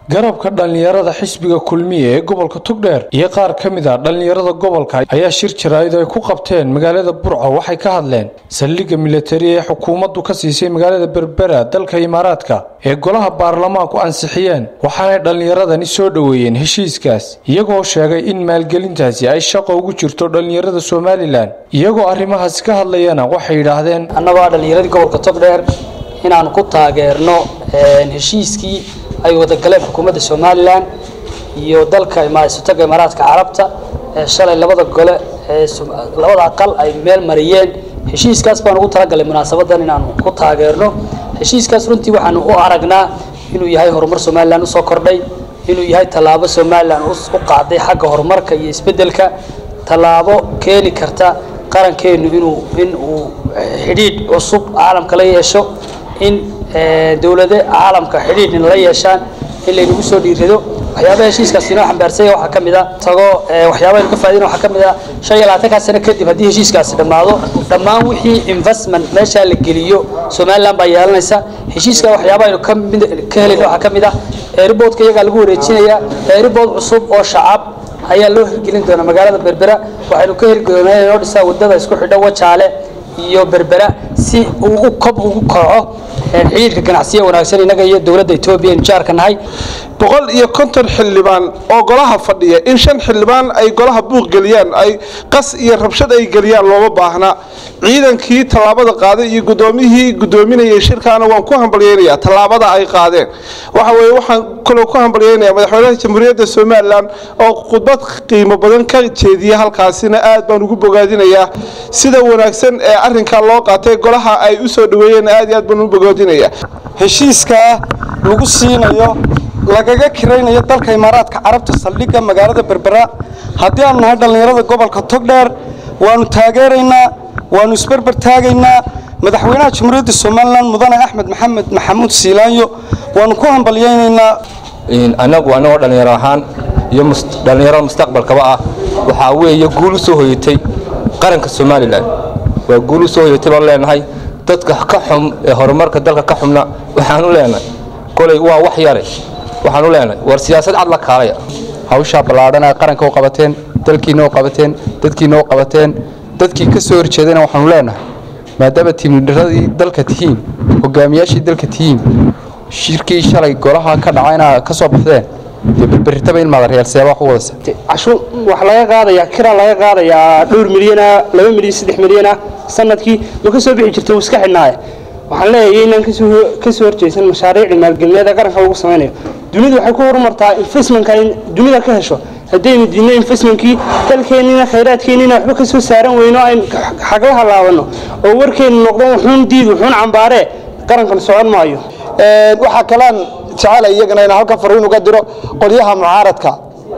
garabka dhallinyarada xisbiga kulmiye ee gobolka togdheer iyo qaar ka mid a dhallinyarada gobolka ayaa shir jaraa'id ay ku qabteen magaalada burco waxay ka hadleen saldhigga militari ee xukuumaddu ka siisay magaalada berbera dalka imaaraadka ee golaha baarlamaanku ansixiyeen waxaanay dhallinyaradani soo dhoweeyeen heshiiskaas iyagoo sheegay in maalgelintaasi ay shaqo ugu jirto dhallinyarada somalilan iyagoo arrimahaasi ka hadlayana waxay yidhaahdeen annagoo ah dhallinyaradii gobolka togdheer inaan ku taageerno heshiiskii ay wadagaleen xukuumadda somalilan iyo dalka isotaga imaaraadka carabta ee shalay labada gole ee labada aqal ay meel mariyeen heshiiskaas baan ugu talagalay munaasabadan inaanu ku taageerno heshiiskaas runtii waxaanu u aragnaa inuu yahay horumar somalilan usoo kordhay inuu yahay tallaabo somalilan u qaaday xagga horumarka iyo isbeddelka tallaabo keeni karta qarankeenu inuu in uu xidhiidh cusub caalamka la yeesho in dowlade caalamka xidhiidh in la yeeshaan in laynagu soo dhiirado waxyaabaha heshiiskaas inoo xambaarsanya waxaa ka mid a tago waxyaabaha ka faa'idina waxaa ka mid a shan iyo labaatankaa sano kadib haddii heshiiskaasi dhammaado dhammaan wixii investment meeshaa la geliyo somaliland baa yeelanaysa heshiiska waxyaabaha aynu kamid ka helayna waxaa ka mid ah airboodka iyagaa lagu wareejinaya airbood cusub oo shacab ayaa loo hirgelin doona magaalada berbera waxaynu ka heli doonaa inoo dhisaa wadada isku xidho wajaale iyo berbera si uu kob ugu kaco xidhiidhka ganacsiya wanaagsan innaga iyo dowladda etoobiya aynu jaarka nahay boqol iyo konton xildhibaan oo golaha fadhiya in shan xildhibaan ay golaha buuq geliyaan ay qas iyo rabshad ay geliyaan looma baahna ciidankii tallaabada qaaday iyo guddoomiyihii guddoominayay shirkaana waan ku hambalyeynayaa tallaabada ay qaadeen waxa weeye waxaan kaloo ku hambalyeynayaa madaxweynaha jamhuuriyadda somalilan oo khudbad qiimo badan ka jeediya halkaasina aad baan ugu bogaadinayaa sida wanaagsan ee arrinkaa loo qaatay golaha ay u soo dhaweeyeen aad iyo aad baan u bogaadinayaa heshiiskaa lagu siinayo lagaga kiraynayo dalka imaaraadka carabta saldhigga magaalada berbera haddii aanu nahay dhallinyarada gobolka togdheer waanu taageeraynaa waanu isberber taagaynaa madaxweynaha jamhuuriyadda somalilan mudane axmed maxamed maxamuud siilaanyo waanu ku hambalyaynaynaa annagu annagoo dhallinyaro ahaan iyo dhallinyarada mustaqbalkaba ah waxaa weeye guul u soo hoyatay qaranka somalilan waa guul u soo hoyatay baan leenahay dadka ka xum ee horumarka dalka ka xumna waxaanu leenahay kolay waa wax yare waxaanu leenahay war siyaasad cad la kaalaya hawshaa ballaadhana qaranka u qabateen dalkiina u qabateen dadkiina u qabateen dadkii ka soo horjeedayna waxaanu leenahay maadaama tiimidharadii dalka tihiin hogaamiyaashii dalka tihiin shirkii shalay golaha ka dhacayna ka soo baxdeen dee berberitaba in maadaryaalseeba wax u wadasa cashuur wax laga qaadayaa kira laga qaadayaa dhowr milyana laba milyan saddex milyana sanadkii ma ka soo bixi jirta wuu iska xidhnaaye waxaan leeyahay inaan ka soo horjeysan mashaariicda maalgelineed ee qaranka lagu samaynayo dunidu waxay ku horumartaa investmentka in dunida ka hesho haddaynu diidno investmentkii dalkeennina khayraadkeennina waxba ka soo saaran weyno aynu xaglaha laabanno oo warkeennu noqdo wuxuun diid wuxuun cambaaree qarankan socon maayo waxaa kalaan jecela iyagana inaan halkan fariin uga diro qolyaha mucaaradka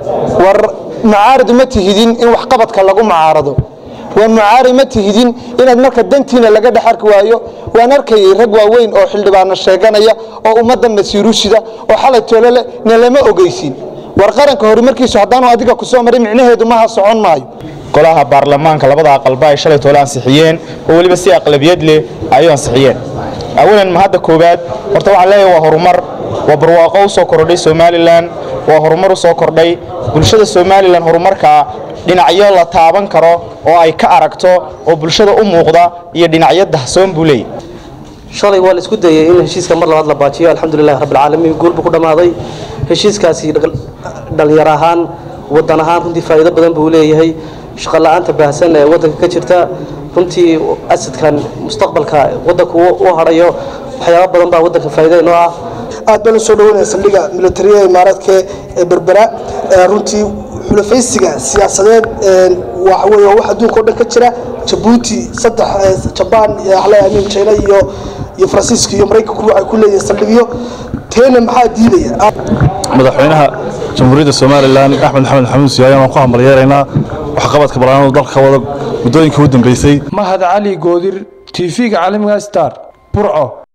war mucaarad ma tihidin in waxqabadka lagu mucaarado waa mucaari ma tihidin inaad marka dantiina laga dhex arki waayo waan arkayay rag waaweyn oo xildhibaano sheeganaya oo ummaddan nasiirushida oo xalay toolole na lama ogeysin war qaranka horumarkiisu haddaanu adiga ku soo marin micnaheedu maha socon maayo golaha baarlamaanka labada aqalba ay shalay toole ansixiyeen oo weliba si aqlabiyad leh ayuu ansixiyeen awalan mahadda koowaad horta waxaan leeyahay waa horumar waa barwaaqo u soo kordhay somalilan waa horumar u soo kordhay bulshada somalilan horumarkaa dhinacyo la taaban karo oo ay ka aragto oo bulshada u muuqda iyo dhinacyo dahsoon buu leeyahy shalay waa la isku dayay in heshiiska mar labaad la baajiyo alxamdulilahi rabbilcaalamiin guulbu ku dhammaaday heshiiskaasi dhallinyar ahaan waddan ahaan runtii faa'iido badan buu leeyahay shaqo la-aanta baahsan ee waddanka ka jirta runtii asadkan mustaqbalka waddanku u hadhayo waxyaaba badan baa waddanka faa'iido inoo ah aad baan u soo dhaweynaya saldhigga militariya imaaraadka ee berbera runtii xulafaysiga siyaasadeed waxa weeye waa wax adduunka o dhan ka jira jabuuti saddex jabaan amin china iyo iyo faransiiska iyo maraykanku waxay ku leeyihin saldhigyo teena maxaa diidaya madaxweynaha jamhuuriyadda somalilan axmed maxamed maxamuud siyaayaan waan ku hambalyeeraynaa waxqabadka balaanadu dalka ka wada muddooyinkii u dambeysay mahad cali goodir tv-ga caalamiga star burco